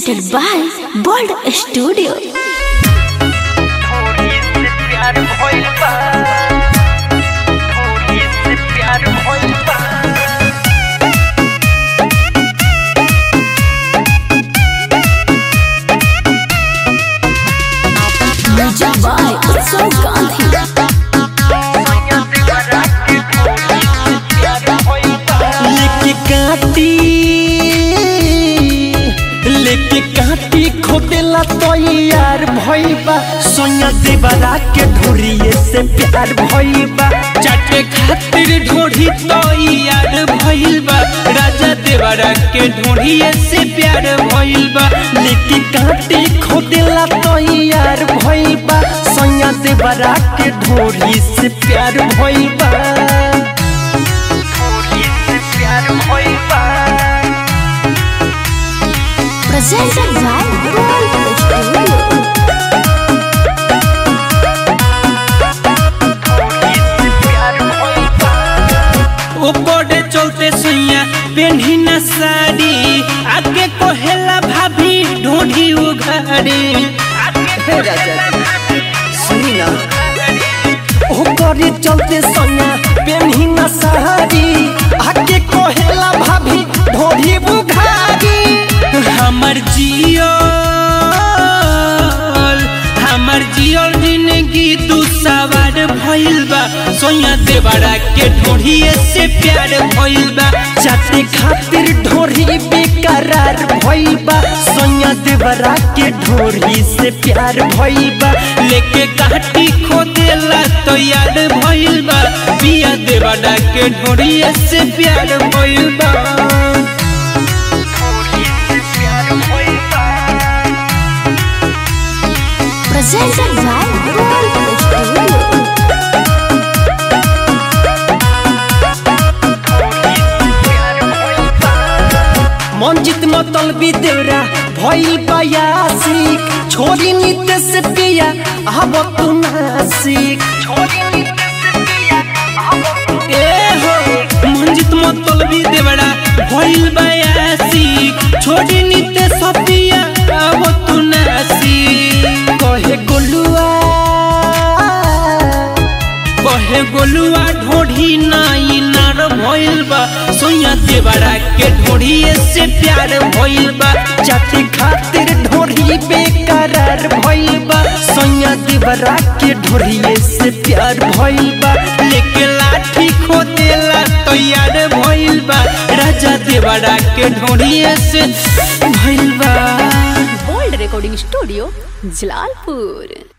presented by Bold Studio. थोड़ी से प्यार भइल बा थोड़ी से प्यार भइल बा Music by Utsav Gandhi. सैया से बरा के थोड़ी से प्यार भइल बा लेके काटी लेके काटी खोदेला तो यार भइबा सोया देवरा के ढोरिए से प्यार भइबा चाटे खातिर ढोढ़ी तो यार भइल बा राजा देवरा के ढोढ़िए से प्यार भइल बा लेके काटी खोदेला तो यार भइबा सोया देवरा के ढोरी से प्यार भइबा थोड़ी से प्यार भइल बा Presented by Bold Studio. थोड़ी से प्यार भइल बा ओपरे चलते सैया पेन्ही न साड़ी आगे कोहेला भाभी ढोढ़ी उघाड़ी सुनी ना ओ करे चलते सोया पेन्ही ना साड़ी आके कोहेला भाभी ढोरी बुघारी हमर जियल हमर जियल जिंदगी दू सवार भइल बा सोया देवरा के ढोढ़िए से प्यार भइल बा चाटे खातिर ढोरी बेकरार भइबा सोया देवरा के ढोरी से प्यार भइबा लेके काटी खोदेला तो यार भइल बा बिया देवरा के ढोढ़िए से प्यार भइल बा थोड़ी से प्यार भइल बा Presented by Bold Studio. थोड़ी से प्यार भइल बा मंजित मतलबी देवरा भइल बयासिक छोरी नित्य से पिया अब तू नासिक छोड़ी नीचे से पिया अब ए हो मंजित मतलबी देवरा भइल बयासी छोड़ी निते सपिया अब तू नासी कहे गोलुआ कहे गोलुआ ढोढ़ी नाई नार भइल बा सोया देवरा के ढोढ़िए से प्यार भइल बा जाति खातिर ढोरी बेकरार भइल बा सोया देवरा के ढोरिए से प्यार भइल बा लेके लाठी खोदेला तैयार भइल बा राजा देवरा के ढोढ़िए से भइल बा Bold Recording Studio, Jalalpur.